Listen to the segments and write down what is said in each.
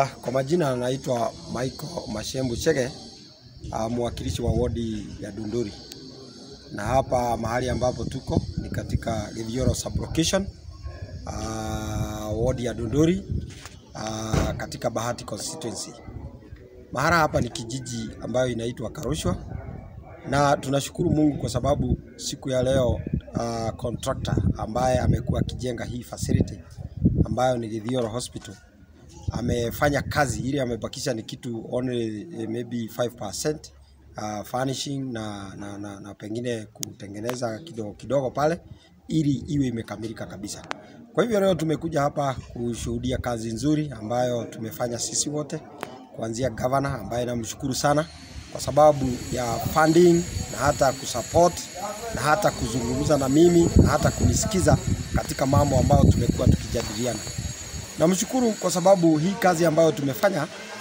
Uh, kwa majina anaitwa Michael Mashembu Chege, uh, mwakilishi wa wodi ya Dunduri, na hapa mahali ambapo tuko ni katika Githioro sublocation uh, wodi ya Dunduri uh, katika Bahati constituency. Mahala hapa ni kijiji ambayo inaitwa Karushwa, na tunashukuru Mungu kwa sababu siku ya leo uh, contractor ambaye amekuwa akijenga hii facility ambayo ni Githioro Hospital amefanya kazi ile, amebakisha ni kitu only eh, maybe 5% uh, furnishing na, na, na, na pengine kutengeneza kidogo kidogo pale ili iwe imekamilika kabisa. Kwa hivyo leo tumekuja hapa kushuhudia kazi nzuri ambayo tumefanya sisi wote, kuanzia governor ambaye namshukuru sana kwa sababu ya funding na hata kusupport na hata kuzungumza na mimi na hata kunisikiza katika mambo ambayo tumekuwa tukijadiliana. Namshukuru kwa sababu hii kazi ambayo tumefanya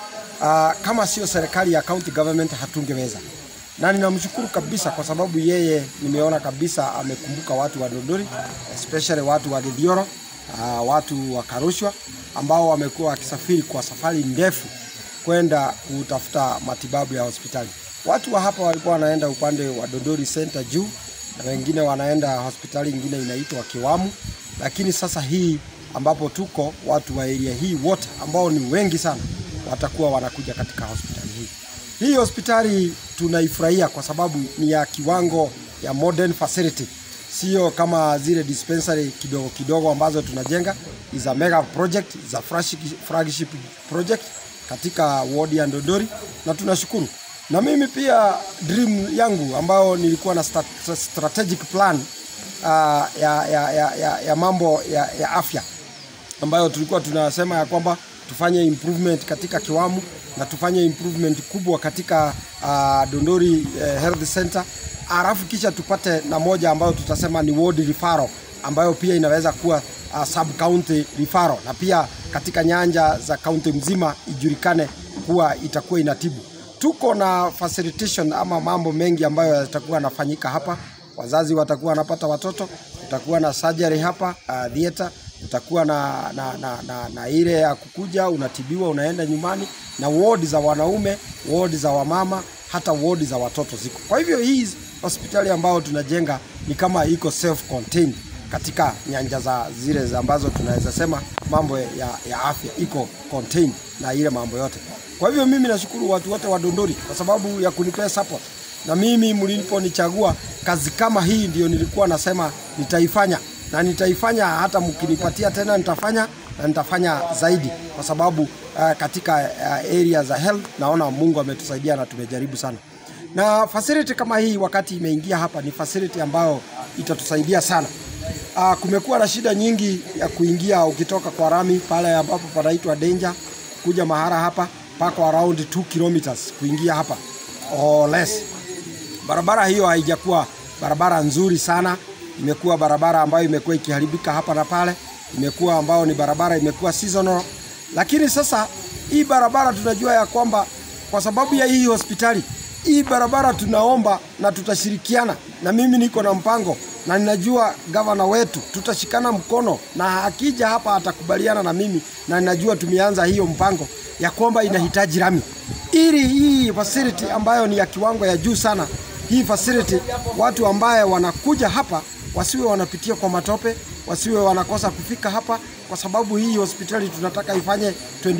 uh, kama sio serikali ya county government hatungeweza, na ninamshukuru kabisa kwa sababu yeye nimeona kabisa amekumbuka watu wa Dodori, especially watu wa Githioro, uh, watu wa Karushwa ambao wamekuwa wakisafiri kwa safari ndefu kwenda kutafuta matibabu ya hospitali. Watu wa hapa walikuwa wanaenda upande wa Dodori Center juu na wengine wanaenda hospitali ingine inaitwa Kiwamu, lakini sasa hii ambapo tuko watu wa area hii wote ambao ni wengi sana watakuwa wanakuja katika hospitali hii. Hii hospitali tunaifurahia kwa sababu ni ya kiwango ya modern facility, sio kama zile dispensary kidogo kidogo ambazo tunajenga. Is a mega project, is a flagship project katika wodi ya Ndodori na tunashukuru. Na mimi pia dream yangu ambayo nilikuwa na stat- strategic plan uh, ya, ya, ya, ya, ya mambo ya, ya afya ambayo tulikuwa tunasema ya kwamba tufanye improvement katika Kiwamu na tufanye improvement kubwa katika uh, Dondori uh, Health Center, alafu kisha tupate na moja ambayo tutasema ni ward referral ambayo pia inaweza kuwa uh, sub county referral, na pia katika nyanja za kaunti mzima ijulikane kuwa itakuwa inatibu. Tuko na facilitation ama mambo mengi ambayo yatakuwa yanafanyika hapa. Wazazi watakuwa wanapata watoto, kutakuwa na surgery hapa uh, theater utakuwa na, na, na, na, na ile ya kukuja unatibiwa unaenda nyumbani, na wodi za wanaume, wodi za wamama, hata wodi za watoto ziko. Kwa hivyo hii hospitali ambayo tunajenga ni kama iko self contained katika nyanja za zile za ambazo tunaweza sema mambo ya, ya afya iko contained na ile mambo yote. Kwa hivyo mimi nashukuru watu wote wa Dondori kwa sababu ya kunipea support, na mimi mliponichagua kazi kama hii ndio nilikuwa nasema nitaifanya na nitaifanya hata mkinipatia tena nitafanya na nitafanya zaidi, kwa sababu uh, katika uh, area za health naona Mungu ametusaidia na tumejaribu sana, na facility kama hii wakati imeingia hapa ni facility ambayo itatusaidia sana. Uh, kumekuwa na shida nyingi ya kuingia ukitoka kwa rami pale ambapo panaitwa danger kuja mahara hapa pako around 2 kilometers kuingia hapa or less. Barabara hiyo haijakuwa barabara nzuri sana imekuwa barabara ambayo imekuwa ikiharibika hapa na pale, imekuwa ambayo ni barabara imekuwa seasonal. Lakini sasa hii barabara tunajua ya kwamba kwa sababu ya hii hospitali, hii barabara tunaomba na tutashirikiana, na mimi niko na mpango na ninajua gavana wetu tutashikana mkono, na akija hapa atakubaliana na mimi, na ninajua tumeanza hiyo mpango ya kwamba inahitaji rami ili hii facility ambayo ni ya kiwango ya juu sana, hii facility watu ambaye wanakuja hapa wasiwe wanapitia kwa matope, wasiwe wanakosa kufika hapa, kwa sababu hii hospitali tunataka ifanye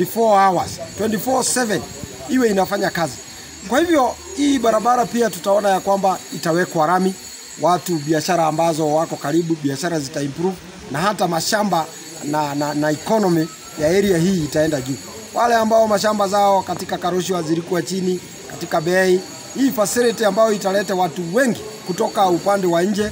24 hours 24/7 iwe inafanya kazi. Kwa hivyo hii barabara pia tutaona ya kwamba itawekwa rami, watu biashara ambazo wako karibu, biashara zita improve na hata mashamba na, na, na economy ya area hii itaenda juu. Wale ambao mashamba zao katika Karushwa zilikuwa chini katika bei, hii facility ambayo italeta watu wengi kutoka upande wa nje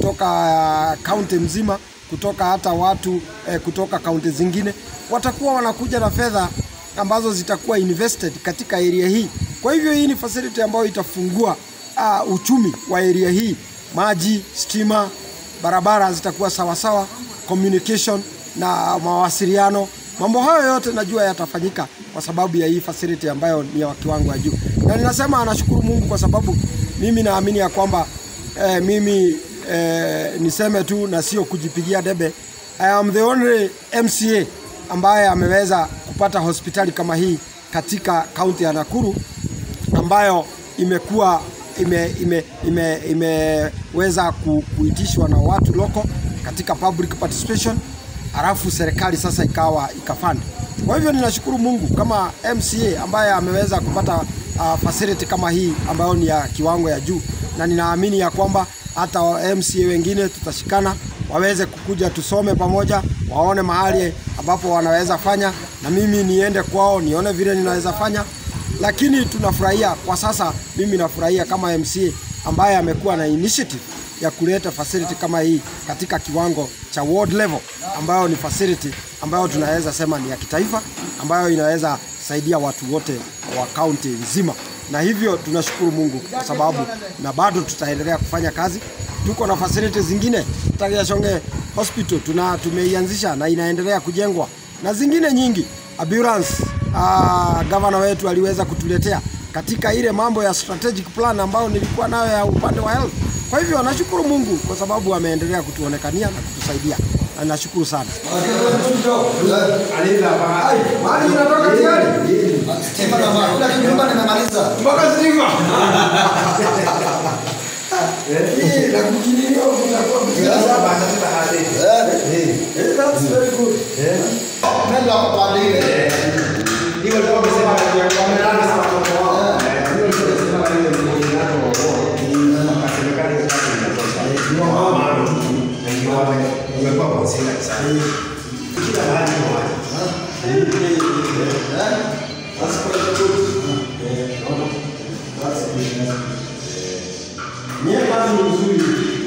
kutoka kaunti uh, mzima kutoka hata watu eh, kutoka kaunti zingine watakuwa wanakuja na fedha ambazo zitakuwa invested katika area hii. Kwa hivyo hii ni facility ambayo itafungua uh, uchumi wa area hii, maji, stima, barabara zitakuwa sawasawa, communication na mawasiliano. Mambo hayo yote najua yatafanyika kwa sababu ya hii facility ambayo ni ya kiwango ya juu, na ninasema anashukuru Mungu kwa sababu mimi naamini ya kwamba eh, mimi eh, niseme tu na sio kujipigia debe. I am the only MCA ambaye ameweza kupata kupata hospitali kama hii katika kaunti ya Nakuru ambayo imekuwa ime, ime, ime, imeweza ku, kuitishwa na watu loko katika public participation, halafu serikali sasa ikawa ikafund. Kwa hivyo ninashukuru Mungu kama MCA ambaye ameweza kupata uh, facility kama hii ambayo ni ya kiwango ya juu, na ninaamini ya kwamba hata wa MCA wengine tutashikana waweze kukuja tusome pamoja, waone mahali ambapo wanaweza fanya, na mimi niende kwao nione vile ninaweza fanya lakini tunafurahia kwa sasa. Mimi nafurahia kama MCA ambaye amekuwa na initiative ya kuleta facility kama hii katika kiwango cha ward level, ambayo ni facility ambayo tunaweza sema ni ya kitaifa, ambayo inaweza saidia watu wote wa kaunti nzima, na hivyo tunashukuru Mungu kwa sababu, na bado tutaendelea kufanya kazi. Tuko na facility zingine Tagiachonge Hospital tuna tumeianzisha na inaendelea kujengwa na zingine nyingi ambulance uh, gavana wetu aliweza kutuletea katika ile mambo ya strategic plan ambayo nilikuwa nayo ya upande wa health. Kwa hivyo nashukuru Mungu kwa sababu ameendelea kutuonekania na kutusaidia na nashukuru sana. Mali inatoka tayari mpaka stima. Hii la kujinio kutakuwa Eh, that's very good. Mie kazi ni nzuri.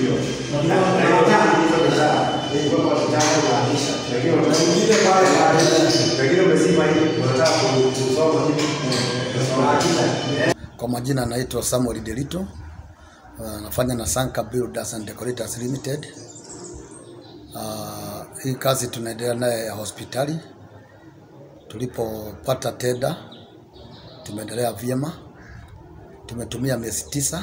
Mwingine pale Kwa majina anaitwa Samuel Delito, uh, nafanya na Sanka Builders and Decorators Limited. Uh, hii kazi tunaendelea naye ya hospitali. Tulipopata tenda tumeendelea vyema, tumetumia miezi tisa.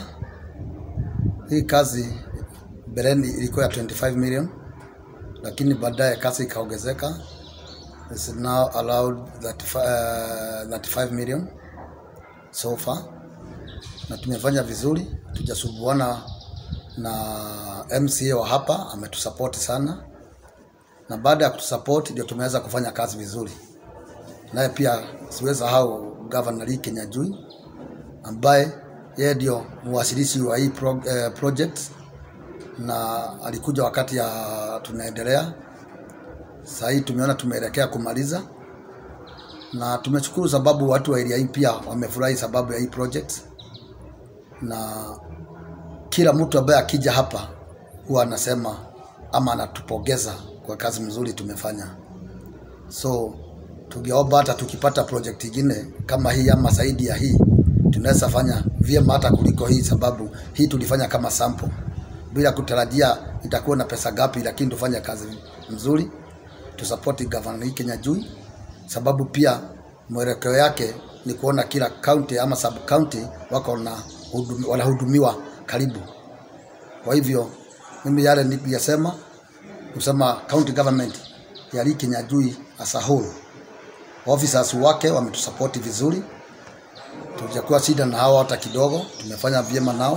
Hii kazi mbeleni ilikuwa ya 25 million, lakini baadaye kazi ikaongezeka, is now allowed 35, uh, 35 million so far na tumefanya vizuri, tujasubuana na MCA wa hapa ametusapoti sana, na baada ya kutusapoti ndio tumeweza kufanya kazi vizuri. Naye pia siwezi hao Governor Lee Kenyajui ambaye yeye ndio mwasilishi wa hii pro, eh, project na alikuja wakati ya tunaendelea. Sasa hii tumeona tumeelekea kumaliza na tumeshukuru sababu watu wa area hii pia wamefurahi sababu ya hii project, na kila mtu ambaye akija hapa huwa anasema ama anatupongeza kwa kazi mzuri tumefanya. So tungeomba hata tukipata project ingine kama hii ama zaidi ya hii, tunaweza fanya vyema hata kuliko hii, sababu hii tulifanya kama sample bila kutarajia itakuwa na pesa gapi, lakini tufanye kazi mzuri, tusapoti Governor hii Kenya Jui sababu pia mwelekeo yake ni kuona kila county ama sub county wako na hudumi, wanahudumiwa karibu. Kwa hivyo mimi yale niliyasema kusema county government ya Lee Kinyajui as a whole, officers wake wametusapoti vizuri, tujakuwa shida na hao hata kidogo, tumefanya vyema nao,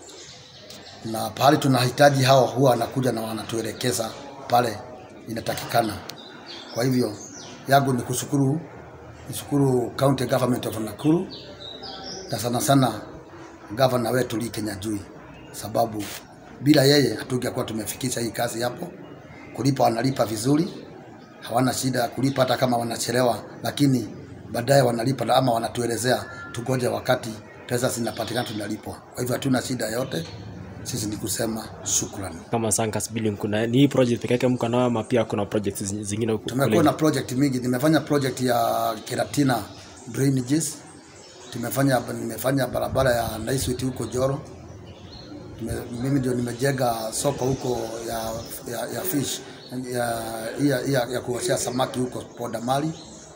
na pahali tunahitaji hao huwa wanakuja na wanatuelekeza pale inatakikana. Kwa hivyo yangu ni kushukuru nishukuru county government of Nakuru na sana sana gavana wetu Lee Kenyajui, sababu bila yeye hatungekuwa tumefikisha hii kazi hapo. Kulipa wanalipa vizuri, hawana shida ya kulipa hata kama wanachelewa, lakini baadaye wanalipa na ama wanatuelezea tugoje wakati pesa zinapatikana tunalipwa. Kwa hivyo hatuna shida yote, sisi ni kusema shukrani. kama Sankas Building kuna ni hii project peke yake mko nayo ama pia kuna projects zi- zingine huku Tumekuwa kule? na project mingi. Nimefanya project ya Keratina drainages, tumefanya nimefanya barabara ya Naiswiti huko Joro. Tume, mimi ndio nimejenga soko huko ya, ya, ya fish ya, ya, ya, ya kuoshea samaki huko Podamali,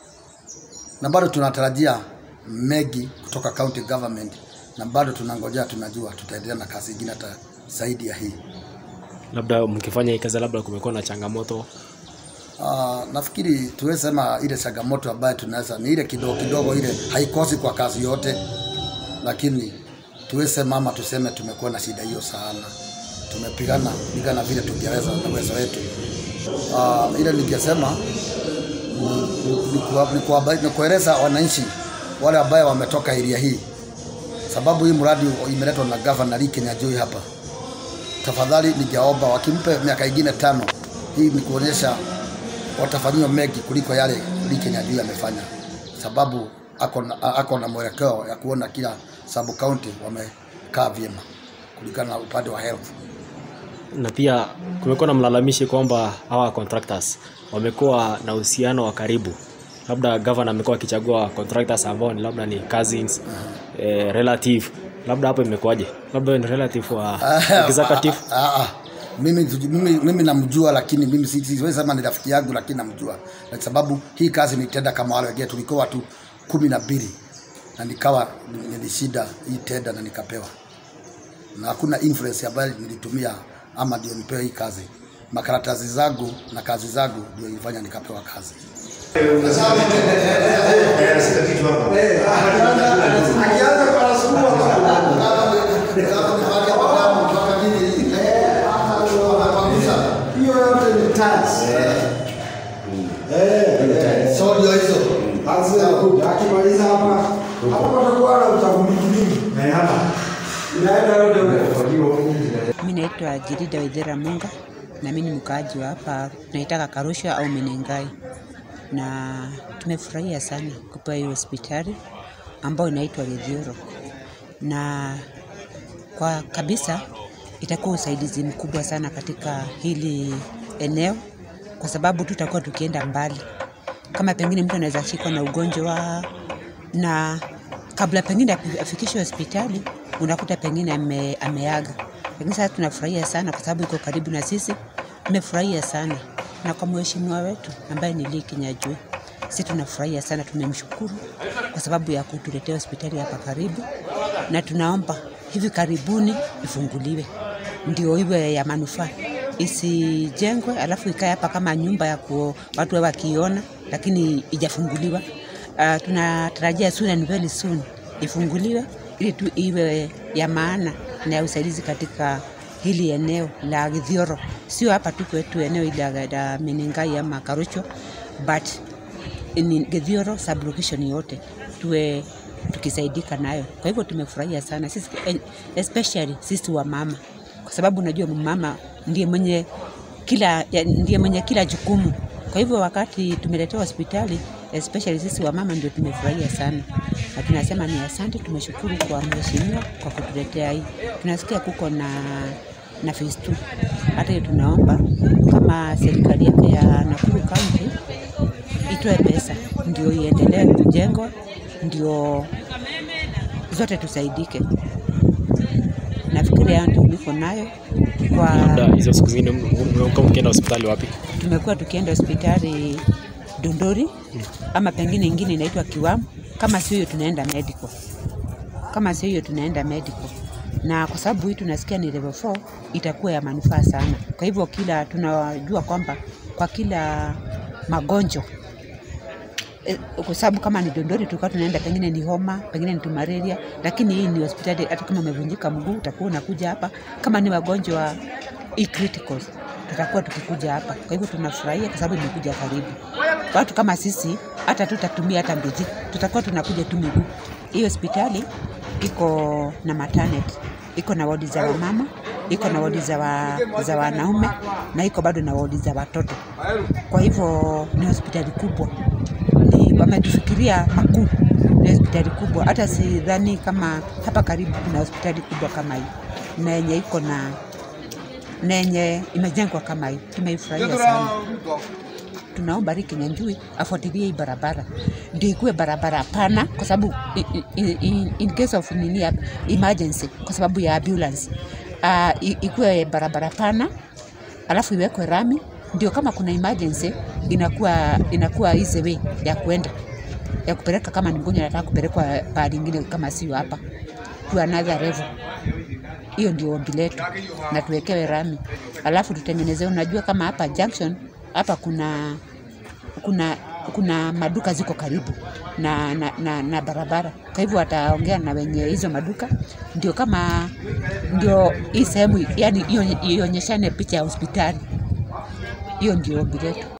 na bado tunatarajia mengi kutoka county government, na bado tunangojea, tunajua tutaendelea na kazi ingine hata zaidi ya hii. labda mkifanya hii kazi labda kumekuwa na changamoto Uh, nafikiri tuweze sema ile changamoto ambayo tunaweza ni ile kidogo kidogo, ile haikosi kwa kazi yote, lakini tuweze sema ama tuseme tumekuwa na shida hiyo sana, tumepigana pigana vile tungeweza na uwezo wetu. Uh, ile ningesema ni- ni kuwa- ni kuwaba- ni kueleza wananchi wale ambayo wametoka area hii, sababu hii mradi imeletwa na gavana Lee Kinyanjui hapa tafadhali ningeomba wakimpe miaka ingine tano, hii ni kuonyesha watafanyiwa mengi kuliko yale Lee Kinyanjui amefanya, sababu ako na, ako na mwelekeo ya kuona kila sub county wamekaa vyema kulingana na upande wa health. na pia kumekuwa na mlalamishi kwamba hawa contractors wamekuwa na uhusiano wa karibu labda governor amekuwa akichagua contractors ambao ni labda ni cousins eh, relative labda hapo imekuwaje labda wewe ni relative wa executive Ah, ah, mimi, mimi, mimi namjua lakini mimi si- siwezi sema ni rafiki yangu lakini namjua kwa sababu hii kazi nitenda kama wale wengine tulikuwa watu kumi na mbili na nikawa nilishinda hii tenda na nikapewa na hakuna influence ambayo nilitumia ama ndio nipewe hii kazi makaratasi zangu na kazi zangu ndio ilifanya nikapewa kazi hiyo yote ni tax. so ndio hizo Kazi ya kuja akimaliza hapa hapa patakuwa na utavumiki mingi. Inaenda yote huko. Mi naitwa Jirida Wethera Munga na mi ni mkaaji wa hapa tunaitaka Karusha au Menengai, na tumefurahia sana kupewa hiyo hospitali ambayo inaitwa Githioro, na kwa kabisa itakuwa usaidizi mkubwa sana katika hili eneo, kwa sababu tutakuwa tukienda mbali. Kama pengine mtu anaweza shikwa na ugonjwa na kabla pengine afi- afikishwe hospitali unakuta pengine ame, ameaga. Lakini sasa tunafurahia sana kwa sababu iko karibu na sisi, tumefurahia sana na kwa mheshimiwa wetu ambaye ni Lee Kinyanjui, sisi tunafurahia sana, tumemshukuru kwa sababu ya kutuletea hospitali hapa karibu, na tunaomba hivi karibuni ifunguliwe ndio iwe ya manufaa, isijengwe alafu ikae hapa kama nyumba ya ku, watu wawe wakiona, lakini ijafunguliwa. Uh, tunatarajia soon and very soon ifunguliwe ili tu iwe ya maana na ya usaidizi katika hili eneo la Githioro, sio hapa tu kwetu eneo hili la- la Menengai ama Karucho, but ni Githioro sublocation yote tuwe tukisaidika nayo. Kwa hivyo tumefurahia sana sisi, eh, especially sisi wa mama, kwa sababu unajua mama ndiye mwenye kila ya- ndiye mwenye kila jukumu. Kwa hivyo wakati tumeletewa hospitali especially sisi wa mama ndio tumefurahia sana, na tunasema ni asante, tumeshukuru kwa mheshimiwa kwa kutuletea hii. Tunasikia kuko na na phase 2 hata hiyo tunaomba kama serikali yake ya Nakuru County itoe pesa ndio iendelee kujengwa, ndio zote tusaidike. Nafikiria hayo ndio niko nayo kwa labda hizo siku zingine m- m- mmekuwa mkienda hospitali wapi tumekuwa tukienda hospitali Dondori ama pengine ingine inaitwa Kiwamu. Kama sio hiyo tunaenda medical, kama sio hiyo tunaenda medical, na kwa sababu hii tunasikia ni level 4 itakuwa ya manufaa sana. Kwa hivyo kila tunajua kwamba kwa kila magonjwa eh, kwa sababu kama ni Dondori tulikuwa tunaenda pengine ni homa, pengine ni tu malaria, lakini hii ni hospitali. Hata kama umevunjika mguu utakuwa unakuja hapa. Kama ni wagonjwa e criticals tutakuwa tukikuja hapa. Kwa hivyo tunafurahia kwa sababu imekuja karibu. Watu kama sisi hata tutatumia hata nduthi, tutakuwa tunakuja tu miguu. Hii hospitali iko na maternity, iko na wodi za wamama, iko na wodi za, wa, za wanaume na iko bado na wodi za watoto. Kwa hivyo ni hospitali kubwa, ni wametufikiria makuu, ni hospitali kubwa. Hata sidhani kama hapa karibu kuna hospitali kubwa kama hii na yenye iko na na yenye imejengwa kama hii. Tumeifurahia sana. Tunaomba Lee Kinyanjui afuatilie hii barabara ndio ikuwe barabara pana, kwa sababu i- i- i- in case of nini ya emergency, kwa sababu ya ambulance uh, ikuwe barabara pana, alafu iwekwe rami, ndio kama kuna emergency inakuwa inakuwa easy way ya kuenda ya kupeleka, kama ni mgonjwa anataka kupelekwa pahali ingine kama sio hapa, to another level hiyo ndio ombi letu, na tuwekewe rami, alafu tutengenezewe. Unajua kama hapa junction hapa kuna kuna kuna maduka ziko karibu na, na, na, na barabara. Kwa hivyo wataongea na wenye hizo maduka, ndio kama ndio hii sehemu yani ionye- ionyeshane picha ya hospitali. Hiyo ndio ombi letu.